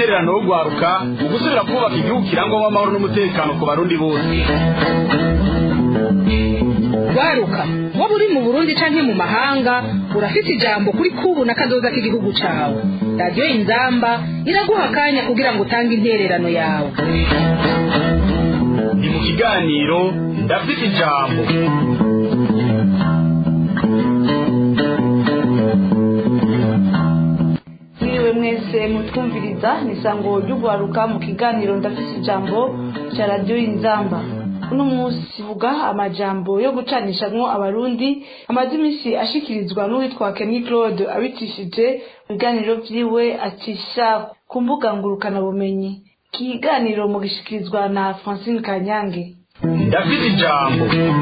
intererano yo gwaruka mu gusubira kubaka igihugu kirangwamo amahoro n'umutekano ku barundi bose gwaruka waba uri mu burundi canke mu mahanga urafite ijambo kuri kubu na kazoza k'igihugu cawe radiyo inzamba iraguha akanya kugira ngo utange intererano yawe ni mu kiganiro ndafite ijambo mwiriwe mwese mutwumviriza ni isango ry'ugwaruka mu kiganiro ndafite ijambo cya radiyo inzamba uno munsi vuga amajambo yo gucanishamwo abarundi amaze iminsi ashikirizwa n'uwitwa Kenny Claude abicishije mu biganiro vyiwe acisha ku mbuga ngurukanabumenyi ikiganiro mu gishikirizwa na Francine Kanyange ndafite ijambo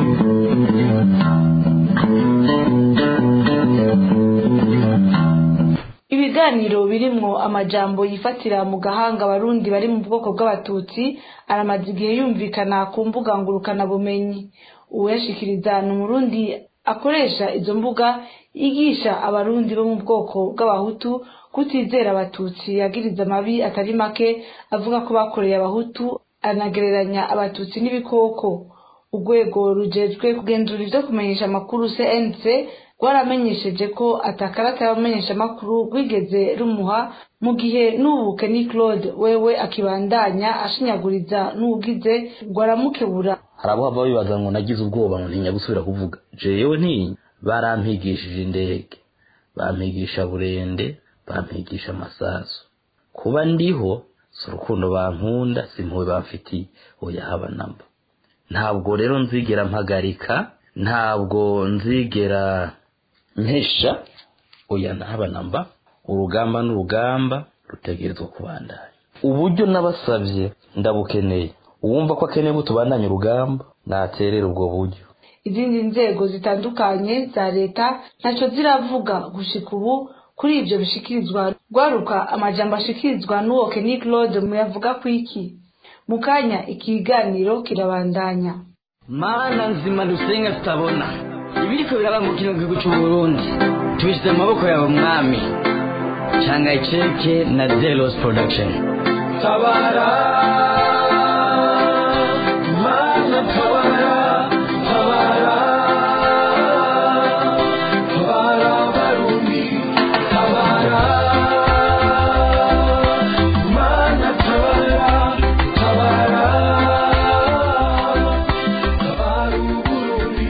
ibiganiro birimwo amajambo yifatira mu gahanga abarundi bari mu bwoko bw'abatutsi aramaze igihe yumvikana ku mbuga ngurukanabumenyi uwuyashikiriza ni umurundi akoresha izo mbuga yigisha abarundi bo mu bwoko bw'abahutu kutizera abatutsi yagiriza amabi atari make avuga ko bakoreye abahutu anagereranya abatutsi n'ibikoko urwego rujejwe kugenzura ivyo kumenyesha amakuru cnc rwaramenyesheje ko atakarata y'abamenyeshamakuru rwigeze rumuha mu gihe n'ubu Kenny Claude wewe akibandanya ashinyaguriza n'ugize rwaramukebura hari abo baba bibaza ngo nagize ubwoba ngo ntinya gusubira kuvuga jewe ntinya barampigishije indege bampigisha burende bampigisha amasasu kuba ndiho si urukundo bankunda si impuhwe bamfitiye oya haba namba ntabwo rero nzigera mpagarika ntabwo nzigera mpesha oya ntaba namba urugamba n'urugamba rutegerezwa kubandanya uburyo nabasabye ndabukeneye uwumva ko akeneye ko tubandanya urugamba naterera ubwo buryo izindi nzego zitandukanye za leta ntacyo ziravuga gushika ubu kuri ibyo bishikirizwa rwaruka amajambo ashikirizwa n'uwo Kenny Claude muyavuga ku iki mu kanya ikiganiro kirabandanya mana nzima dusenga tutabona ibiriko biraba mu kino gihugu c'uburundi tubishyize mu maboko yawe mwami canga iceke na zelos production tabara mana tabara tabara tabara barundi tabara mana tabara tabara tabara uburundi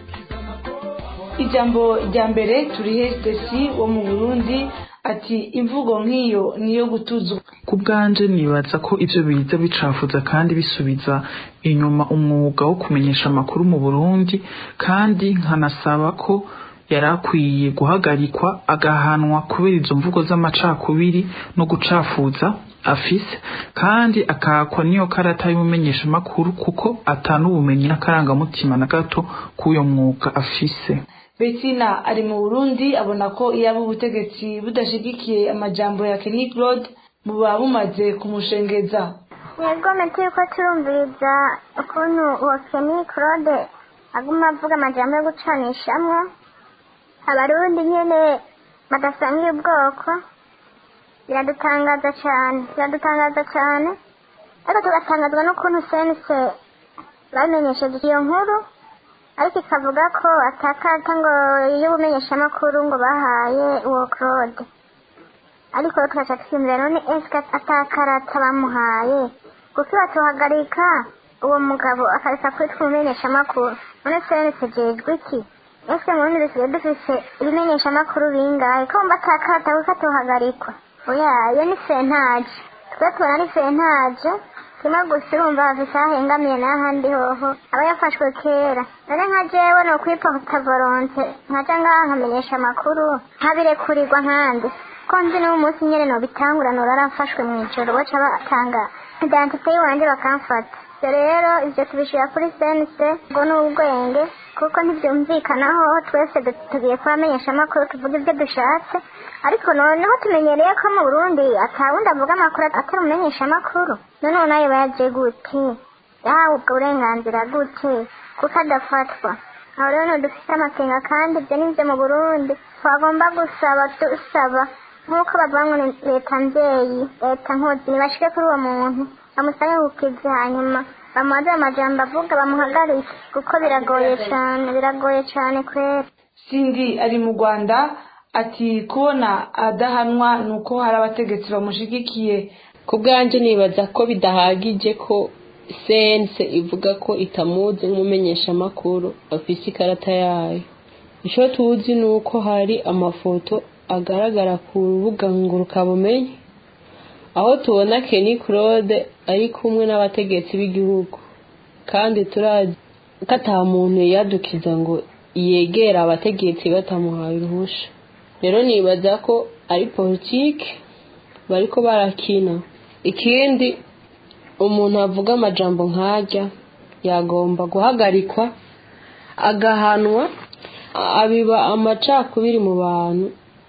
ijambo rya mbere turihe stesi wo mu burundi ati imvugo nk'iyo niyo gutuzwa ku bwanje nibaza ko ivyo biza bicafuza kandi bisubiza inyuma umwuga wo kumenyesha amakuru mu burundi kandi nkanasaba ko yari akwiye guhagarikwa agahanwa kubera izo mvugo z'amacakubiri no gucafuza afise kandi akakwa niyo karata y'umumenyeshamakuru kuko atanubumenyi n'akarangamutima na gato k'uyo mwuga afise Bettina ari mu Burundi abona ko iyo ubutegetsi budashigikiye amajambo ya Kenny Claude buba bumaze kumushengeza yego meti yuko turumviriza ukuntu uwo Kenny Claude aguma avuga amajambo yo gucanishamwo abarundi nyene badasangiye ubwoko biradutangaza cyane biradutangaza cyane ariko tugatangazwa n'ukuntu sense bamenyesheje iyo nkuru ariko ikavuga ko atakata ngo y'ubumenyeshamakuru ngo bahaye uwo claude ariko rero tugaca twiyumvira none esike atakarata bamuhaye kuko batuhagarika uwo mugabo akareka kwitwa umumenyeshamakuru none sense jejwe iki ese mu bundi dusigaye dufise ibimenyeshamakuru bingahe ko mba atakarata kuko atuhagarikwa oya iyo ni sentaje twe tubona ari sentaje kimwe gusa urumva hafise ahengamiye n'ahandi hoho aba yafashwe kera none nka jewe ni ukwipota volonte nkaja ngaha nkamenyesha amakuru ntabirekurirwa nkandi ko nzi n'uwo munsi nyene nobitangura norarafashwe mw'ijoro baca batanga identite yiwanje bakamfata ivyo rero ivyo tubishira kuri sense ngo ni ubwenge kuko ntivyumvikanaho twese tugiye kubamenyesha amakuru tuvuga ivyo dushatse ariko noneho tumenyereye ko mu burundi atawundi avuga amakuru atari umumenyesha amakuru noneho nayo bayaje gute yahawe ubwo burenganzira gute kuko adafatwa aho rero dufite amakenga kandi ibyo ni byo mu burundi twagomba gusaba dusaba nk'uko bavuga ngo ni leta mbyeyi leta nkozi ntibashike kuri uwo muntu bamusange ku kizi hanyuma bamuhaze amajambo avuga bamuhagarike kuko biragoye cyane biragoye cyane kwera sindi ari mu rwanda ati kubona adahanwa ni uko hari abategetsi bamushigikiye ku bwanjye nibaza ko bidahagije ko sense ivuga ko itamuzi nk'umumenyeshamakuru afise ikarata yayo icyo tuzi ni uko hari amafoto agaragara ku rubuga ngurukabumenyi aho tubona Kenny Claude ari kumwe n'abategetsi b'igihugu kandi turazi ko ata muntu yadukiza ngo yegera abategetsi batamuhaye uruhusha rero nibaza ko ari politiki bariko barakina ikindi umuntu avuga amajambo nkajya yagomba guhagarikwa agahanwa abiba amacakubiri mu bantu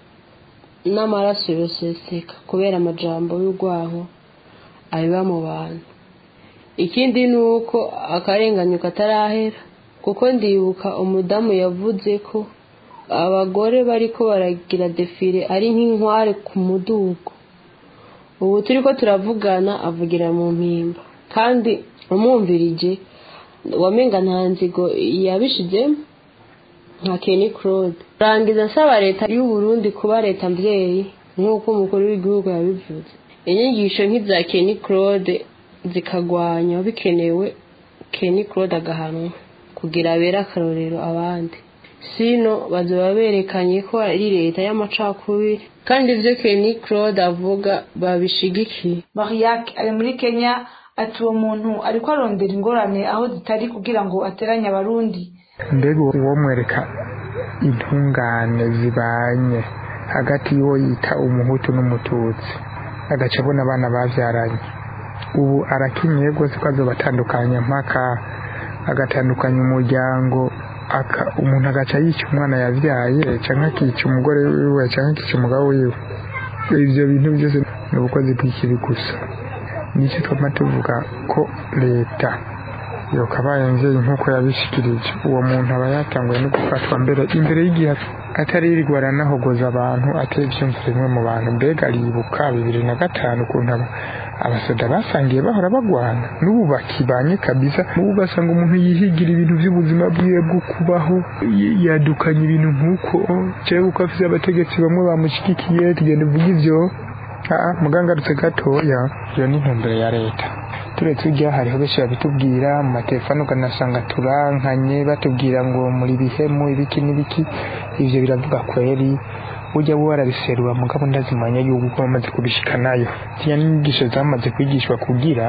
n'amaraso yoseseka kubera amajambo y'urwaho abiba mu bantu ikindi ni uko akarenganyo katarahera kuko ndibuka umudamu yavuze ko abagore bariko baragira defile ari nk'inkware ku mudugo ubu turi ko turavugana avugira mu mpimba kandi umwumvirije wamenga nta nzigo yabishizemo nka Kenny Claude rangiza asaba leta y'u Burundi kuba leta mbyeyi nk'uko umukuru w'igihugu yabivuze inyigisho nk'iza Kenny Claude zikagwanya bikenewe Kenny Claude agahanwa kugira abere akarorero abandi sino bazoba berekanye ko ari leta y'amacakubiri kandi ibyo Kenny Claude avuga babishigikiye mariak ari muri kenya ati uwo muntu ariko arondera ingorane aho zitari kugira ngo ateranye abarundi mbega uwo mwereka intungane zibanye hagati y'uwo yita umuhutu n'umututsi agaca abona abana babyaranye ubu arakenyeye rwose ko azobatandukanya mpaka agatandukanya umuryango umuntu agaca yica umwana yabyaye cyangwa akica umugore wiwe cyangwa akica umugabo wiwe ibyo bintu byose ni ubukozi bw'ikibi gusa nicyo twama tuvuga ko leta yokabaye nzeye nk'uko yabishikirije uwo muntu aba yatanguye no gufatwa mbere imbere y'igihe ataririrwa aranahogoza abantu ateye ibyumviro bimwe mu bantu mbega aribuka bibiri na gatanu ukuntu abasoda basangiye bahora bagwana n'ubu bakibanye kabisa n'ubu ugasanga umuntu yihigira ibintu by'ubuzima bwiwe bwo kubaho yadukanye ibintu nk'uko cyangwa uko afite abategetsi bamwe bamushyigikiye tugenda uvuga ibyo mugangarutse gatoya iyo ni intumbero ya leta turetse ujya hariho benshi babitubwira mu matelefone ukanasanga turankanye batubwira ngo muri bihemu ibiki n'ibiki ibyo biravuga kweri ujya warabiserura mugabo ndazimanya yuko uko bamaze kubishikanayo ziriya n'inyigisho zamaze kwigishwa kugira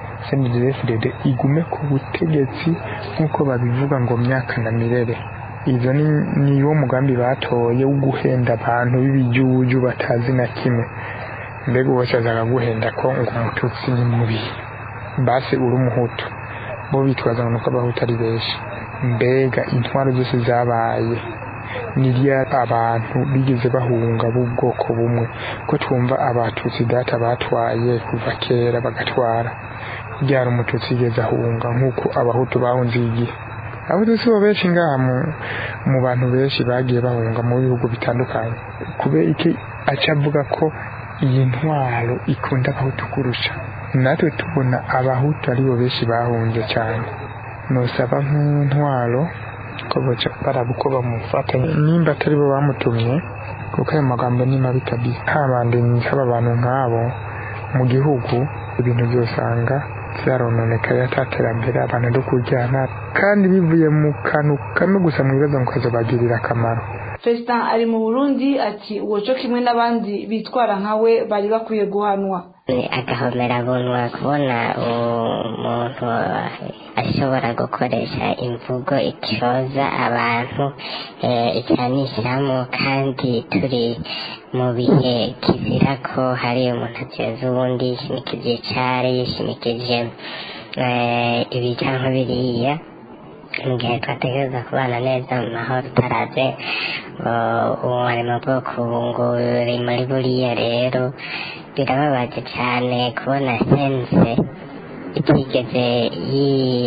cndfdd igume ku butegetsi nk'uko babivuga ngo myaka na mirere izo ni wo mugambi batoye wo guhenda abantu b'ibijuju batazi na kimwe mbega uwese azaga guhenda ko ngo umututsi ni mubi basi uri umuhutu bo bitwaza ngo nuko abahutu ari benshi mbega intwaro zose zabaye nirya abantu bigeze bahunga b'ubwoko bumwe ko twumva abatutsi data batwaye kuva kera bagatwara byara umututsi yigeze ahunga nk'uko abahutu bahunze igihe abahutu si bo benshi ngaha mu bantu benshi bagiye bahunga mu bihugu bitandukanye kubera iki aca avuga ko iyi ntwaro ikunda abahutu kurusha natwe tubona abahutu aribo benshi bahunze cyane nusaba nk'intwaro ko baca baraba uko bamufata nimba atari bo bamutumye kuko ayo magambo ni mabi kabisa habande haba abantu nk'abo mu gihugu ibintu byosanga byarononekaye ataterambere abantu do kujyana kandi bivuye mu kantu kamwe gusa mu bibazo ngo kazobagirira akamaro fesita ari mu burundi ati uwo cyo kimwe n'abandi bitwara nkawe bari bakwiye guhanwa ni agahomerabunwa kubona umuntu ashobora gukoresha imvugo icoza abantu icyanishyiramo kandi turi mu bihe kizira ko hari umuntu ateza uwundi yishimikije icari yishimikije ibi cyangwa biriya mu gihe twategereza kubana neza mu mahoro utaraze uwo ari mu bwoko ngo uri muri buriya rero birababaje cyane kubona sense itigeze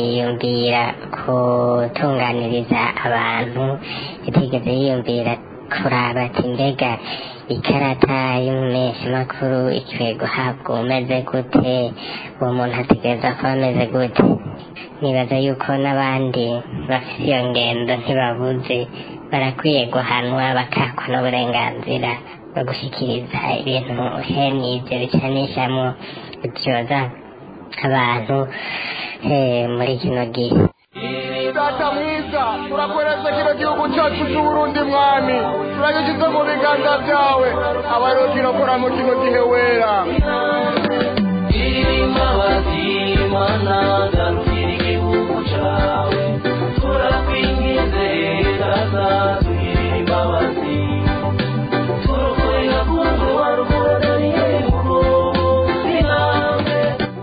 yiyumvira gutunganiriza abantu itigeze yiyumvira kuraba ati mbega ikarata y'umumenyeshamakuru ikwiye guhabwa umeze gute uwo muntu ategereza kuba ameze gute nibaza yuko n'abandi bafite iyo ngendo ntibabuze barakwiye guhanwa bakakwa n'uburenganzira bwo gushyikiriza ibintu hene ibyo bicanishamo byoza abantu eh, muri kino gihe data mwiza turakweretse kino gihugu cyacu cy'uburundi mwami turagishyize mu biganza byawe abariro kirokora mu kino gihe wera imbabazi mana garukira igihugu cyawe turakwingize data tugirire imbabazi turukorera kungu warukoraniye mugobo sinambe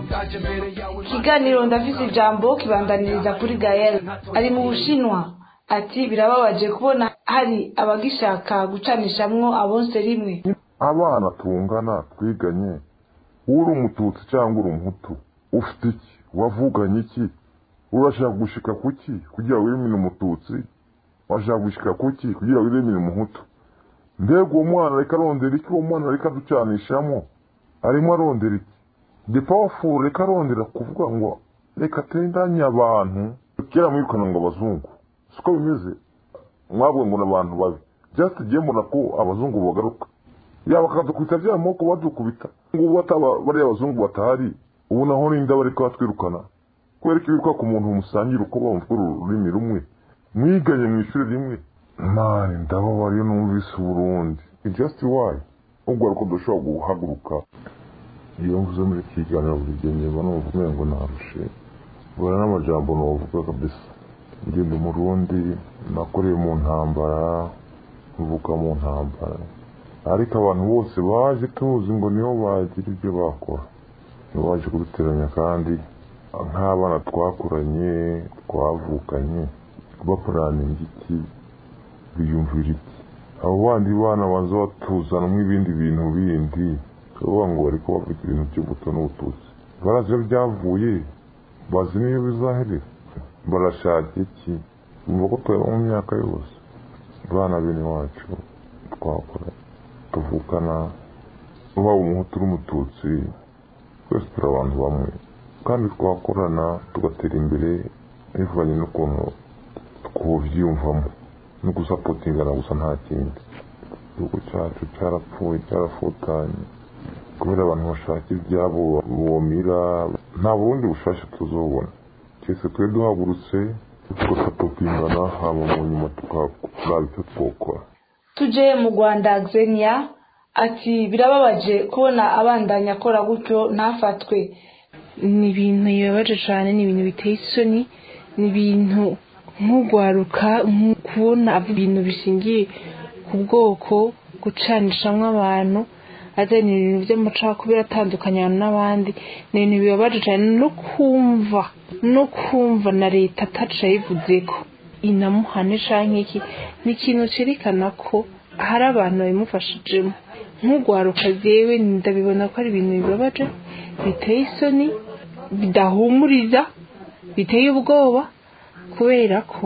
ikiganiro ndafise ijambo kibandaniriza kuri gael ari mu bushinwa ati birababaje kubona hari abagishaka gucanishamwo abonse rimwe abana tungana twiganye uri umututsi cyangwa uri umuhutu ufite iki wavuganye iki urashaka gushika kuki kugira ngo wirimine umututsi washaka gushika kuki kugira ngo wirimine umuhutu mbega uwo mwana reka arondera iki uwo mwana reka aducanishamo arimo arondera iki the powerful reka arondera kuvuga ngo reka tendanye abantu kera mwirukana ngo abazungu siko bimeze mwabwe ngo ni abantu babi just igihe mbona ko abazungu bagaruka yaba bakadukubita bya moko badukubita ngubu bataba bariya abazungu batahari ubu naho n'inda bariko batwirukana kubera ko wiruka ku muntu musangira uko bumva ururimi rumwe mwiganye mu ishuri rimwe mani ndababara iyo numvise uburundi It's just why ubwo ariko dushobora guhaguruka iyo mvuze muri iki kiganiro buri gihe nyuma numva umengo narushe bura n'amajambo novuga kabisa ngenda umurundi nakoreye mu ntambara mvuka mu ntambara ariko abantu bose baje tuzi ngo nibo bagira ibyo bakora nibo baje kuduteranya kandi nk'abana twakuranye twavukanye bapuraninga iki biyumvira iki abo bandi bana banza batuzanamo ibindi bintu bindi bavuga ngo bari kubavuga ibintu by'ubuto n'ubututsi barazi iyo byavuye bazi n'iyo bizaherera barashaka iki bumva ko tuba mu myaka yose bana bene wacu twakora tuvukana waba umuhutu n'umututsi twese turi abantu bamwe kandi twakorana tugatera imbere bivanye n'ukuntu twabyiyumvamo no gusapotingana gusa nta kindi igihugu cyacu cyarapfuye cyarafutanye kubera abantu bashaka ibyabo bomira nta bundi bushasha tuzobona cyese twe duhagurutse tugasapotingana haba mu nyuma tukaraba icyo twokora tuje mu rwanda xenia ati birababaje kubona abandanya akora gutyo ntafatwe ni ibintu bibabaje cyane ni ibintu biteye isoni ni ibintu nk'ugwaruka kubona ibintu bishingiye ku bwoko gucanishamo abantu azana ibintu by'amacakubiri atandukanye abantu n'abandi ni ibintu bibabaje cyane no kumva no kumva na leta ataca yayivuze ko inamuhane cyangwa iki ni ikintu cyerekana ko hari abantu babimufashijemo nk'ugwaruka yewe ndabibona ko ari ibintu bibabaje biteye isoni bidahumuriza biteye ubwoba kubera ko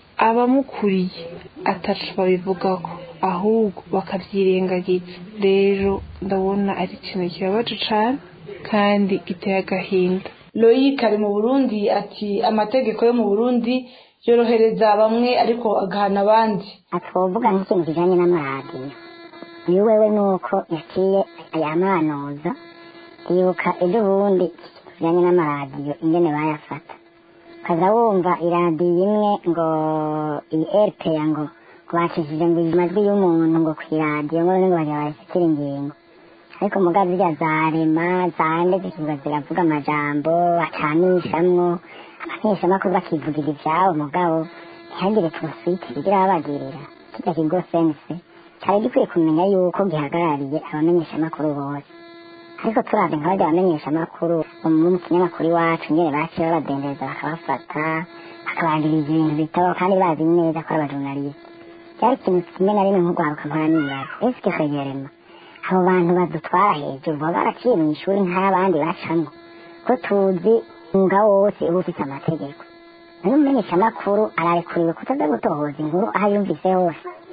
abamukuriye atacu babivugaho ahubwo bakabyirengagiza rero ndabona ari ikintu kibabaje cyane kandi giteye agahinda loyic ari mu burundi ati amategeko yo mu burundi yorohereza bamwe ariko agahana abandi twovuga nk'ikintu kijanye n'amaradiyo uyu wewe nuko yaciye ayamanuza yibuka ejo bundi kijanye n'amaradiyo ingene bayafata ukaza wumva iradiyo imwe ngo iyi rpa ngo bacishije ngo amajwi y'umuntu ngo ku iradiyo ngo ngo bajya bayashyikira ingingo ariko mugazi zirya zarema zande zikivuga ziravuga amajambo bacanishamwo abamenyeshamakuru bakivugira ivyabo mugabo ntihagire turuswiti bigira babagirira kirya kigo sense cyari gikwiye kumenya yuko gihagarariye abamenyeshamakuru bose ariko turavye nka barya abamenyeshamakuru bo mu kinyamakuru iwacu nyene baciye babadendereza bakabafata bakabagiriza ibintu bitabaho kandi bazi neza ko ari abajurnaliste cyari ikintu kimwe na rimwe nk'urwaruka mpora nibaza esike kwegerema abo bantu badutwara hejuru baba baraciye mu ishuri nk'abandi bacamwo ko tuzi umwuga wose uba ufite amategeko none umumenyeshamakuru ararekuriwe kutaza gutohoza inkuru aho yumvise hose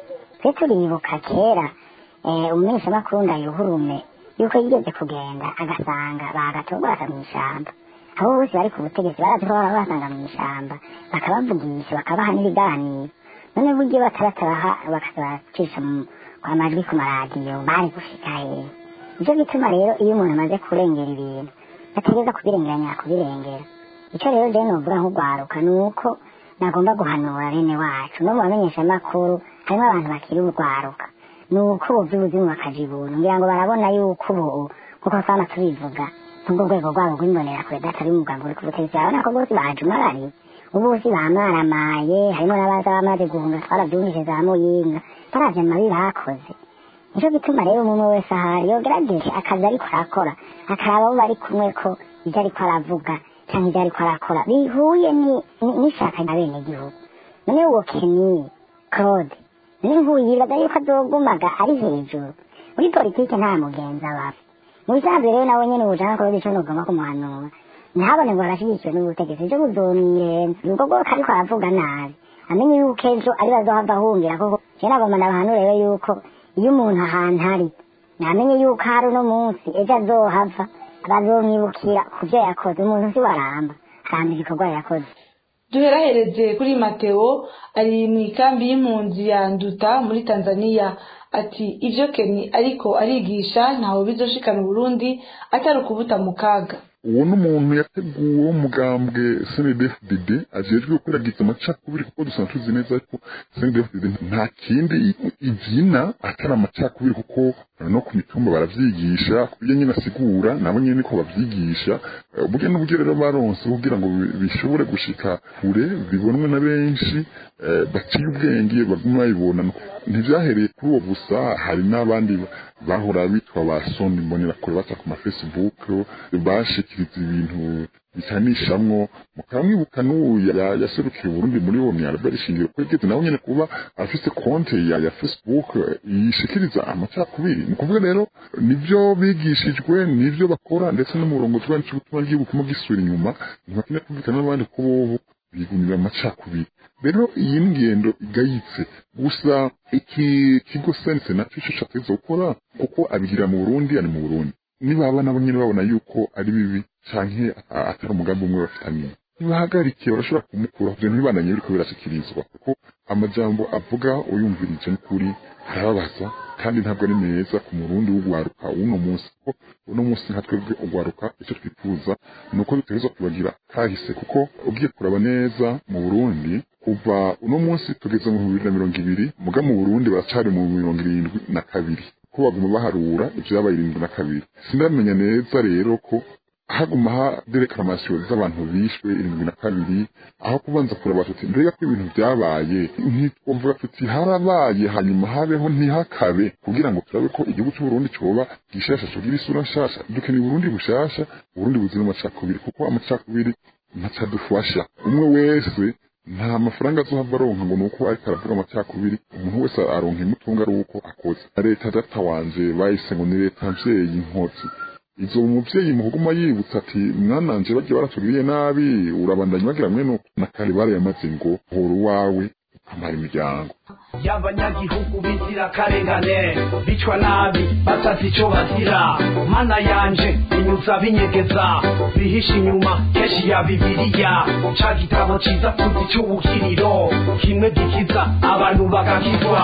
twe turibuka kera umumenyeshamakuru ndayuhurume yuko yigeze kugenda agasanga bagatogoraka mu ishyamba abo bose bari ku butegetsi barazi ko baba basanga mu ishyamba bakabavugisha bakabaha n'ibiganiro none buryo batabatabaha bakabacisha kwa majwi ku maradiyo bari gushika hehe nicyo gituma rero iyo umuntu amaze kurengera ibintu ategereza kubirengeranya kubirengera icyo rero rero novuga nk'urwaruka ni uko nagomba guhanura bene wacu no mu bamenyeshamakuru harimo abantu bakiri urwaruka ni uko ubu by'ubuzima bakaja ibuntu ngira ngo barabona yuko ubu nk'uko twama tubivuga n'ubwo rwego rwabo rw'imbonerakure datari umugambi uri ku butegetsi urabona ko bose bajumarariye ubu bose bamaramaye harimo n'abaza bamaze guhunga twarabyumvise za muyinga baravye amabi bakoze nicyo gituma rero umuntu wese ahari yogerageje akazi ariko arakora akaraba abo bari kumwe ko ibyo ariko aravuga cyangwa ibyo ariko arakora bihuye n'ishaka rya bene gihugu none uwo keni claude n'inkuyibaza yuko azogumaga ari hejuru muri politike nta mugenzi abafa mu bisanzwe rero nawe nyene ubujana claude ico nogomba kumuhanura ntihabone ngo arashyigikiwe n'ubutegetsi ivyo buzomwirenza ubwo bwoko ariko aravuga nabi amenye yuko ejo ari bazohava ahungira koko je nagomba nabahanure rero yuko iyo umuntu ahantu ari namenye yuko hari uno munsi ejo azohava bazomwibukira ku byo yakoze umuntu si waramba aramba ibikorwa yakoze duherahereze kuri mateo ari mu ikambi y'impunzi ya nduta muri tanzania ati ibyo keni ariko arigisha ntawe bizoshikana uburundi atari ukubuta mu kaga uwo ni umuntu yateguwe w'umugambwe snedfdd ajejwe gukwiragiza amacakubiri kuko dusanzwe tuzi neza ko snedfdd nta kindi ibyina atari amacakubiri kuko no ku mitumba baravyigisha kubyo nyine asigura nabo nyine niko bavyigisha uburyo n'uburyo rero baronse kugira ngo bishobore gushika kure bibonwe na benshi baciye ubwenge baguma babibona ntibyahereye kuri uwo gusa hari n'abandi bahora bitwa ba soni mbonerakure baca ku mafacebook bashikiriza ibintu bitanishamwo mukaba mwibuka n'ubu yaserukiye Burundi muri uwo myarabari shingiro kwegeze nawe nyene kuba afise konte ya, ya Facebook yishikiriza amacakubiri ni kuvuga rero nivyo bigishijwe nivyo bakora ndetse n'umurongo twa n'icubutuma bw'ibukuma gisubira inyuma ntibakine kumvikana n'abandi ko bobo bigumira amacakubiri rero iyi ngendo igayitse gusa iki kigo sense nacyo cyo cateza gukora kuko abigira mu Burundi ari mu Burundi nibaba nabo nyene babona yuko ari bibi canke atari umugambi umwe bafitanye nibahagarikiye barashobora kumukura kugira ntibandanye biriko birashikirizwa kuko amajambo avuga uyumvirije n'ukuri arababaza kandi ntabwo ari meza ku murundi w'ugwaruka w'uno munsi kuko uno munsi nka twebwe ugwaruka icyo twifuza ni uko dutegerezwa kubagira kahise kuko ugiye kuraba neza mu burundi kuva uno munsi tugeze mu bibiri na mirongo ibiri muga mu burundi baracari mu mirongo irindwi na kabiri ko baguma baharura ivyabaye irindwi na kabiri sindamenya neza rero ko haguma haderekamasiyo z'abantu bishwe irindwi na kabiri aho kubanza kuraba tuti mbega ko ibintu vyabaye ntitwovuga tuti harabaye hanyuma habeho ntihakabe kugira ngo turabe ko igihugu c'uburundi coba gishasha cogira isura nshasha dukeneye uburundi bushasha uburundi buzira amacakubiri kuko amacakubiri ntacadufasha umwe wese nta mafaranga azohava aronka ngo nuko ariko aravuga amacakubiri umuntu wese aronka imutunga ari uko akoze leta data wanje bahise ngo ni leta mvyeyi nkotsi izo umuvyeyi mu kuguma yibutsa ati mwananje bagiye baratugiriye nabi urabandanya bagira mwene na kare barayamaze ngo hora uwawe ukamara imiryango y'abanyagihugu bizira karengane bicwa nabi batazi ico bazira mana yanje inyuza binyegeza bihisha inyuma kenshi ya bibiliya ca gitabo ciza tuzi c'ubukiriro kimwe gikiza abantu bagakizwa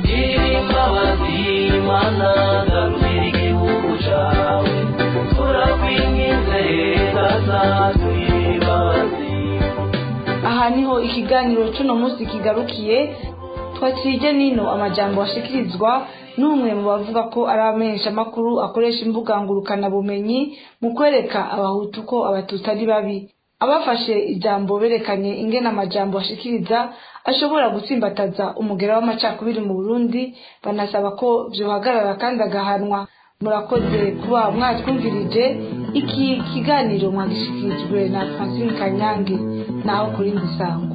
imbabazi mana garurira igihugu cawe turakwingize tazatugirira imbabazi aha niho ikiganiro cy'uno munsi kigarukiye twakirije nino amajambo ashikirizwa n'umwe mu bavuga ko ari abamenyeshamakuru akoresha imbuga ngurukanabumenyi mu kwereka abahutu ko abatutsi ari babi abafashe ijambo berekanye ingene amajambo ashikiriza ashobora gutsimbataza umugera w'amacakubiri mu burundi banasaba ko vyohagarara kandi agahanwa murakoze kuba mwatwumvirije iki kiganiro mwagishikirijwe na francine kanyange naho kuri ndisango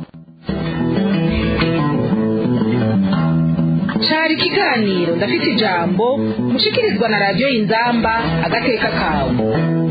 cari ikiganiro ndafite ijambo mushikirizwa na radiyo inzamba agateka kawe